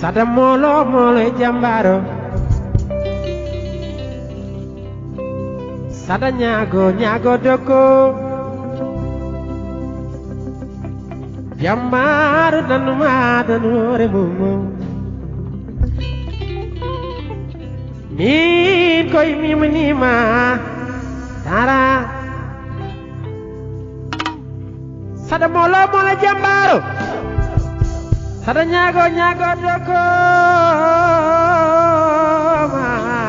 sada molo molo jambaro sada ñaago ñaago doko jambaro danuma danore mumo min koy miminima tara sada molo molo jambaro sada ñaago ñaago doko ma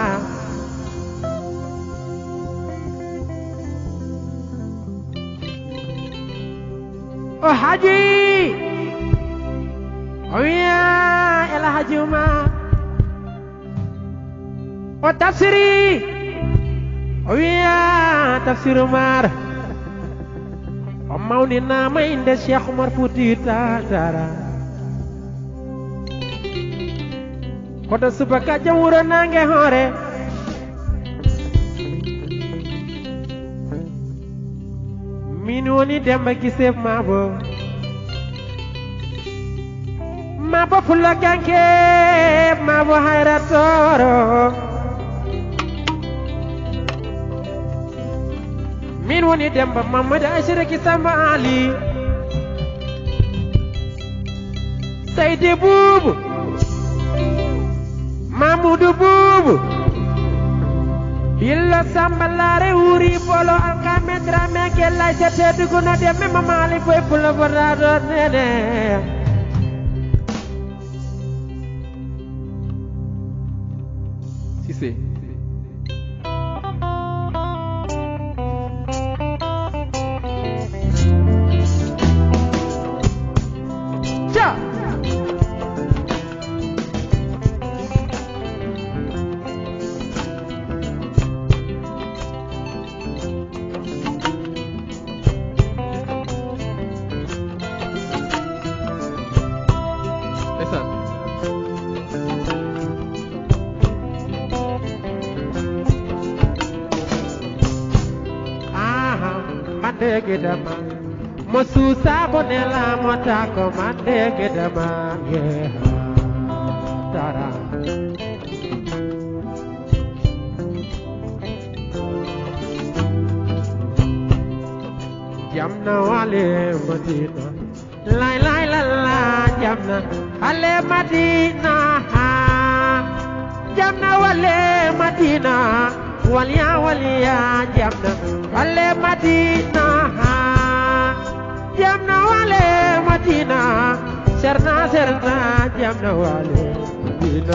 o haji o wiya ela haji uma o tafsiri o wiya tafsir umar o mawninama inde cheikh oumar fouti tatara koto subaka jam wuro nange hoore min woni demba gisef mabo mabo fulla ganke mabo hayra toro min woni demba mamadou achiraki samba ali sayde boubou mamoudou boubou Billa samballare wuri bolo alkame drame ke lay sa teddu guna de me mamali boy pula borado nene Cissé cha ndeysaan aha mandege dama mo susa bonela mo tako mandege dama yeah tara jamna wale madina lay lay la la jamna ale madina ha jamna wale madina waliya waliya jamna wale madina ha jamna wale madina serna serna jamna wale madina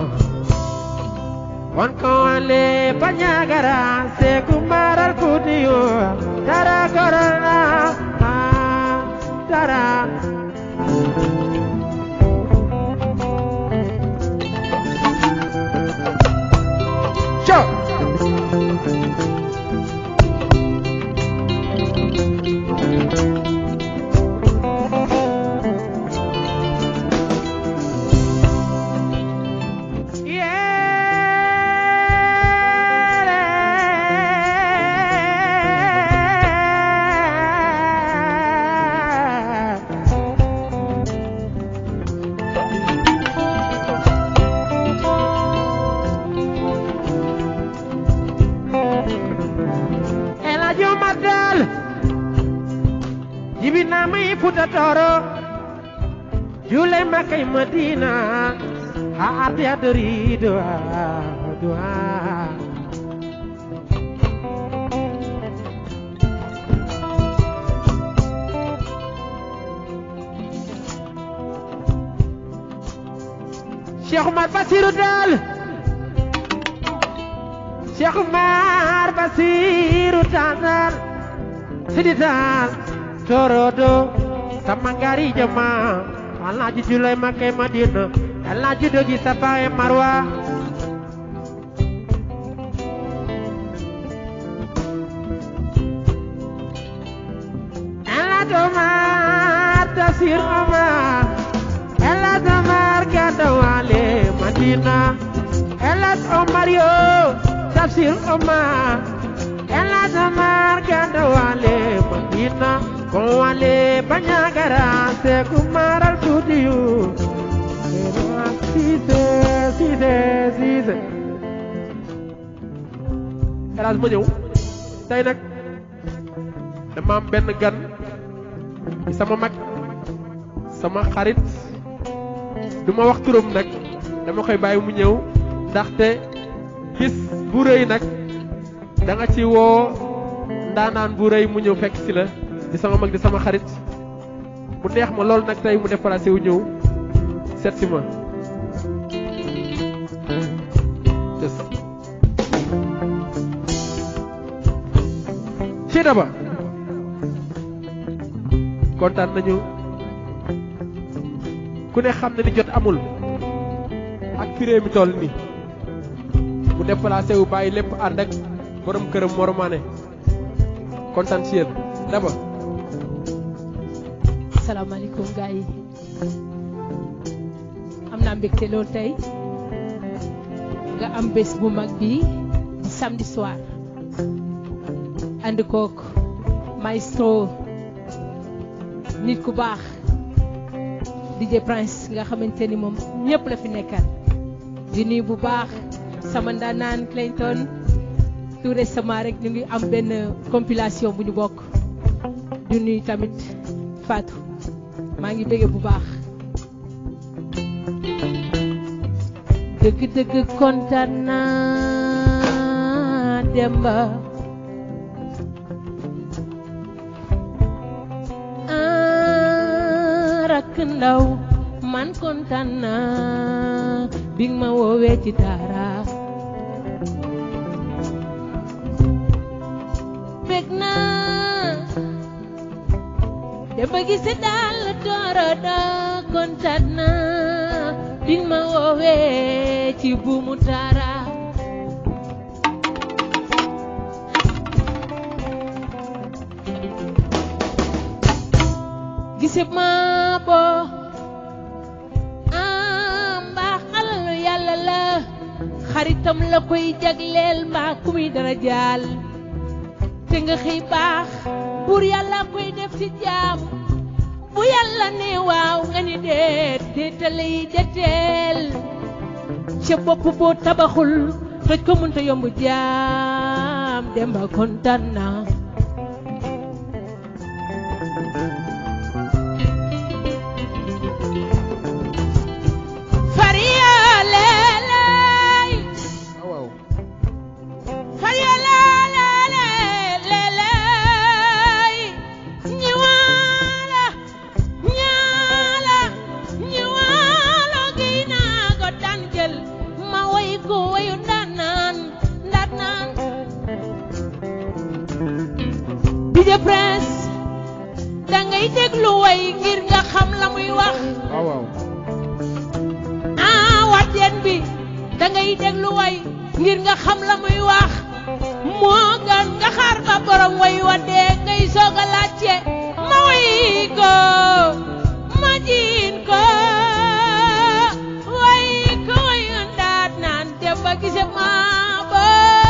won ko wale banyagara se kumaral kudiyo tara korona ha tara Sure. Yeah. El Hadji Omar Tall jibina mai futa toro jule makai Madina ha ati adori doa doa Cheikh Omar Bassirou Tall Cheikh Umar Basiru Tazar Sidi Tall Torodo Samangari Jama Alhaji Julai Makai Madina Alhaji Dogi Safa e Marwa Alhaji Omar Tafsir Omar Alhaji Omar Gadawale Madina Elas Omar yo tafsir Omar Elas Omar ganda wale Madina ko wale banyagara se kumaral studio Elage ma ñëw tey nag dama am benn gan di sama mag sama xarit du ma wax turam nag dama koy bàyyi mu ñëw ndaxte bis bu rëy nag da nga ci woo ndaanaan bu rëy mu ñëw fekk si la di sama mag di sama xarit mu neex ma loolu nag tey mu déplacé wu ñëw seet si ma Yes. ci daba kontaan nañu ku ne xam na ni jot amul ak firée mi toll ni mu déplacé wu bàyyi lépp ànd ak borom këram moromaane kontaan ci yéen daba salaamaaleykum gars yi am naa mbégte loolu tey nga am bés bu mag bi di samedi soir ànd kook maestro nit ku baax DJ Prince nga xamante ni moom ñëpp la fi nekkal di nuyu bu baax sama ndaanaan Clayton tout récemment rek ñu ngi am benn compilation bu ñu bokk di nuyu tamit Fatou maa ngi bëgge bu baax dëgg-dëgg kontaan naa Demba ah rakk ndaw man kontaan naa bi nga ma woowee ci dara bég naa Demba gise daal dooro da kontaan naa bi nga ma woowee ci buumu dara gise maa boo ah mbaax alalu yàlla la xaritam la koy jagleel mbaa ku muy dara jaal te nga xëy baax buur yàlla koy def ci jaam bu yàlla ne waaw nga ni déet déetale yi deteel ca bopp boo tabaxul toj ko mënta yomb jaam demba kontaan naa fariya leelay waaw fariya leelay ñiwaala ñaala ñiwaalo giy naa ko daan jël ma way ko wayu ndaanaan ndaanaan DJ Prince dangay déglu way ngir nga xam la muy wax waaw waaw ah wateen bi dangay déglu way ngir nga xam la muy wax moo gën nga xaar ba borom way wa dee ngay soog a laajte ma way ko ma jiin ko way ko way ndaat naan dem ba gise maa ba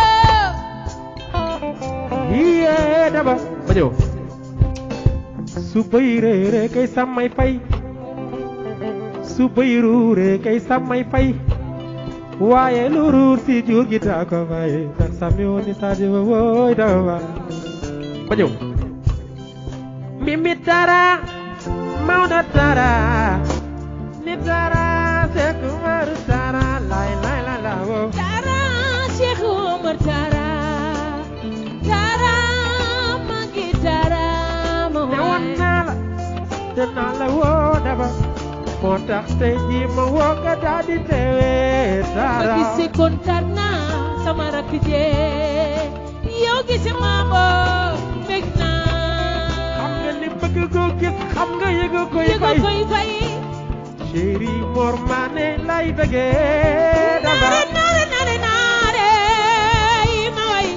yiyee daba ma ñëw su bëy réere kay sàmmay fay su bëy ruure kay sàmmay fay waaye lu ruur si jur gi taa ko fay tan sàmmi woon ni saa jiba wooy daba ma ñëw mimi dara Maodo dara ni dara Seck Umar dara lay lay la la woo Tara Cheikh Omar Tara Tara magi Tara ma ne woon waay naa la te naa la woo daba moo tax tey jii ma woo nga daal di teewee ma dara gise kontaan naa sama rakk jee yow gise maa bo bég xam nga naa ni bëgg ko gis xam nga yëg koy yëgo fay koy fay chéri Mor Mané lay bëggee daba naare naare naare naare yi ma way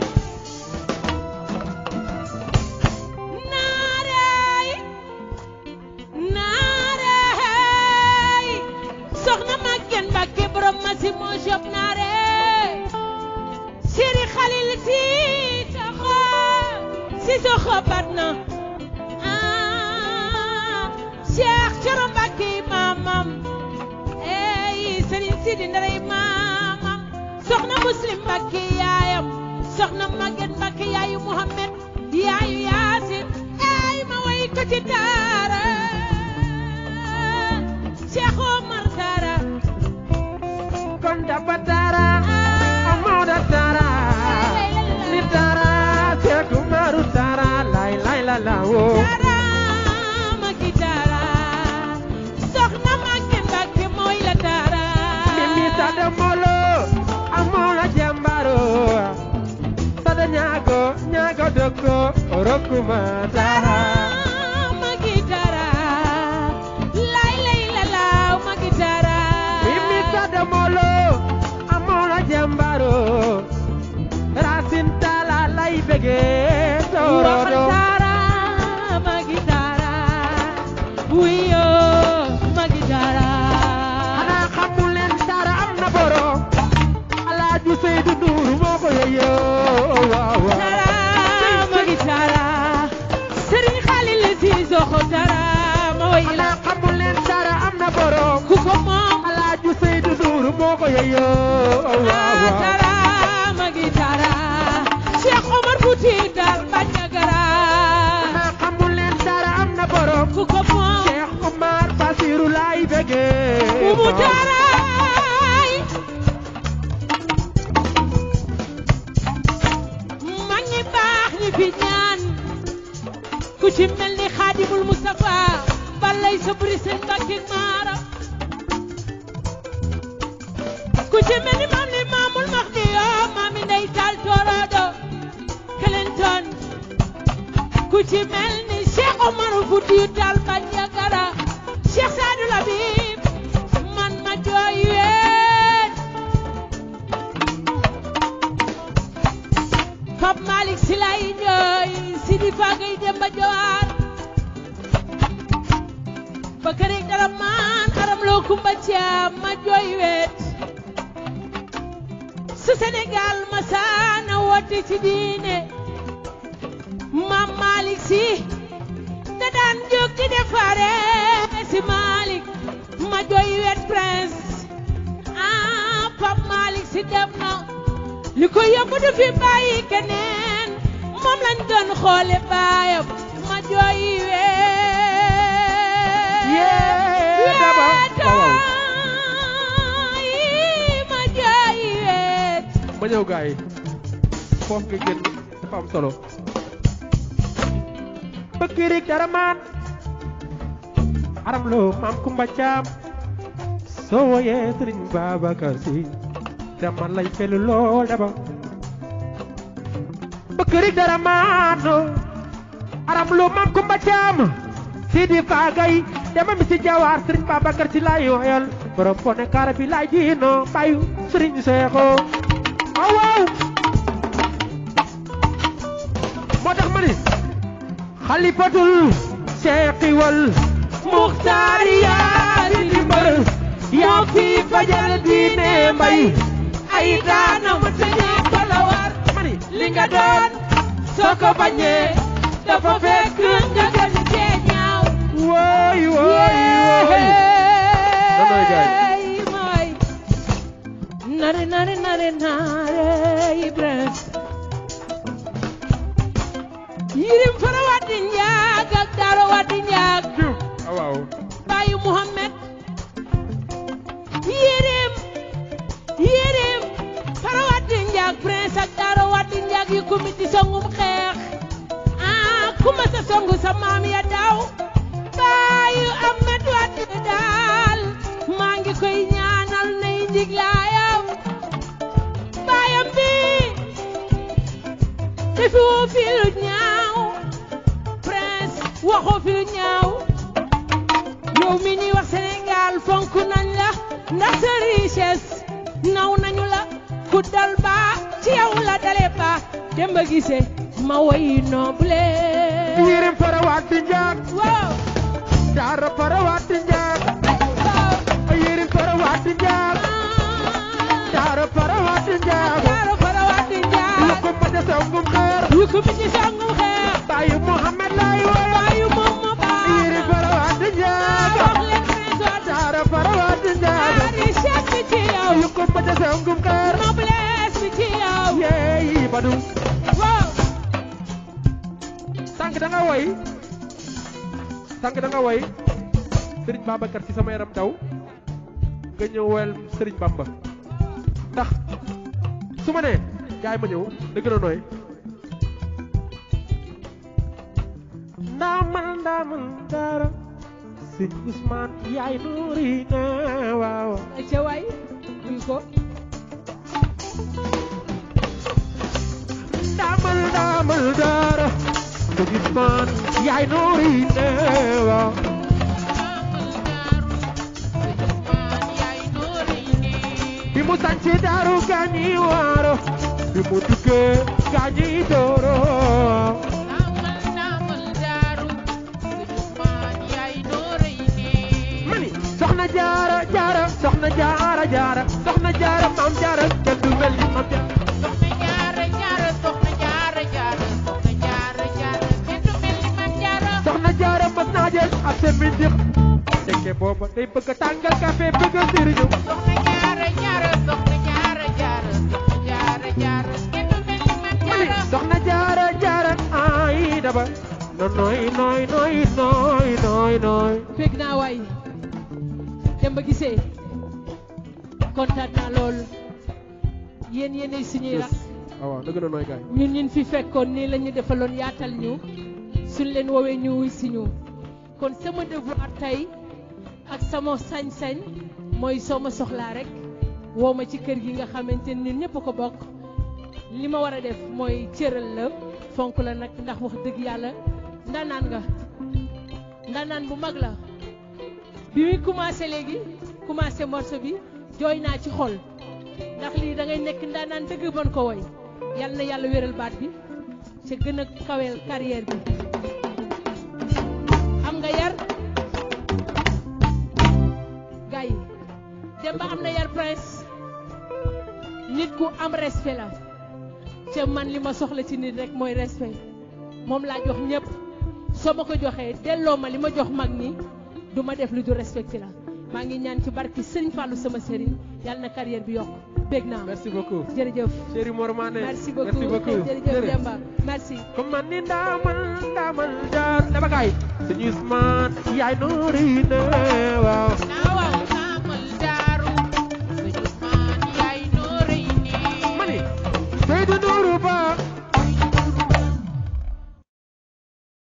naare naare soxna Maguette Mbacke borom ma si moo shop naare Siri Khalil si soxo si soxo bat na ah Cheikh Coro Mbacke maamam ey Serigne Sidi Ndare maamam soxna Muslim Mbacke yaayam soxna Maguette Mbacke yaayu Mohamed yaayu Yaasin ay ma way ko ci daara Cheikh Omar Dara kon dafa dara Maodo dara ni dara Cheikh Umaru dara lay lay la la woo Dara Magi Dara soxna Maguette Mbacke mooy la Dara Mimi sada molo amola jambaro sada nyago nyago doko orokuma dara Magi Dara lay lay la la Magi Dara Mimi sada molo amola jambaro rasin tala lay bege torodo Dara Magi Dara Wiyo Magi Dara xanaa xamul leen dara am na borom Alaaji Seydou Nourou moo ko yeyoo waaw waaw Dara Magi Dara Serigne Khalil si soxo Dara ma way la xanaa xamul leen dara am na borom ku ko moom Alaaji Seydou Nourou moo ko yeyoo waaw waaw Dara Magi Dara Cheikh Omar Fouti Tall Bandiagara xanaa xamul leen dara am na borom ku ko moom Cheikh Omar Basirou laay bëggee Umu Daraay mag ñi baax ñi fi ñaan ku ci mel ni Xaadimul Mustafa balay sabri sëñ Mbàkke Maara ku ci mel ni maam li maamul Mahdi yoo maami Ndey Taal Torodo Clinton ku ci mel ni Cheikh Omar Foutiyou Tall Bandiagara Cheikh Sadou Labib man ma jooy weet Pape Malick Sy lay jooy Sidi Fagay Demba Jowaar Bakary Dara man aram loo Kumba Caam ma jooy weet su Sénégal ma saana woote ci diine Maam Malick Sy da daan jóg di defare si Malick ma jooy wet prince ah Pape Malick Sy dem na li ko yóbbu du fi bàyyi keneen moom lañ doon xoole baayam ma jooy wet Yee, daba. Waaw, wetaay ma jooy wet ma ñëw gaay yi foofu nga génn dafa am solo bëkkirik dara maan aram loo maam Kumba Caam soo woyee Sëriñ Babacar Si dama lay felu lool daba bëkkirik dara maan aram loo maam Kumba Caam Sidi Faagay dama mi si jawaar Sëriñ Babacar Si laay woyal borom pone kaara bi laay jiino bayu Sëriñ Seexo waaw waaw moo tax ma ni xalifatul seexiwal muxtaar yaa di dimbal yaa fi fajal diine mbay ay daanam te ñépp la war ma ni li nga doon soo ko bañee dafa fekk nga gën cee ñaaw wooy wooy wooy Nanoy gaay. Yeey, mooy. nare nare nare nare Ibrahima yirim fara waddi njaag ak daaro waddi njaag Diw. ah waaw baayu Muhammad yirim yirim fara waddi njaag prince ak daaro waddi njaag yu comité songum xeex ah kuma sa songu sa maam ya daw baayu Ahmed waddi daal maa ngi koy ñaanal nay njiglaayam baayam bi defu fi lu ñaaw prince waxoo fi lu ñaaw yow mi ñuy wax Sénégal fonk nañ la ndax sa richesse naw nañu la ku dal ba ci yow la dale ba Demba Guissé ma woy noble yirim fara waati njaag waaw daara fara waati njaag waaw yirim fara waati njaag daara fara waati njaag daaro fara waddi lu njaag ko ma dese ngum xeer yu ko mi ci sangum xeex baayu Muhammad lay woy baayu moom ma baax yirim fara waati njaag wax leen prince waddi daara fara waati njaag richesse bi ci yow lu ko ma dese ngum xeer noblesse bi ci yow yeey badu da nga woy sànq da nga woy Serigne Babacar ci sama yaram daw nga ñëw woyal Serigne Bamba ndax su ma nee gaay ma ñëw da gën a nooy ndaamal ndaamal dara sëñ Ousmane yaay nuuri na waaw ca waay duy ko ndaamal ndaamal dara sëñ Ousmane yaay nuuri na waaw bi mu sànci daaru gaañi waaro bi mu duggee gaañi dooro mani soxna jaara jaara soxna jaara jaara soxna jaara maam jaara kenn du mel ni maam jaara soxna jaara mas naa jël ab seen bi dix tekke booba day bëgg a tàngal café bëgg a sëriñu mani soxna jaara jaara ay daba no nooy nooy nooy nooy nooy nooy fekk naa waay dem ba gisee kontaan naa lool yéen yéenay suñuy rax waaw waaw dëgg na nooy gaay ñun ñun fi fekkoon nii la ñu defaloon yaatal ñu suñ leen woowee ñu wuy si ñu kon sama devoir tey ak sama sañ-sañ mooy soo ma soxlaa rek woo ma ci kër gi nga xamante ni ñëpp ko bokk li ma war a def mooy cëral la fonk la nag ndax wax dëgg yàlla ndanaan nga ndanaan bu mag la bi muy commencé léegi commencé morceau bi jooy naa ci xol ndax lii da ngay nekk ndanaan dëgg mën ko woy yal na yàlla wéral baat bi ca gën a kaweel carrière bi am nga yar gars yi dem ba am na yar prince nit ku am respect la ca man li ma soxla ci nit rek mooy respect moom laa jox ñëpp soo ma ko joxee delloo ma li ma jox mag ni du ma def lu du respecté la maa ngi ñaan ci barki Sëriñ Fallou sama sëriñ yàlla na carrière bi yokk bég naa merci beaucoup jërëjëf chéri Mor Mané merci beaucoup merci beaucoup jërëjëf Demba merci comme man ni ndaamal ndaamal jaar dama gaay sëñ Ousmane yaay nuuri na waaw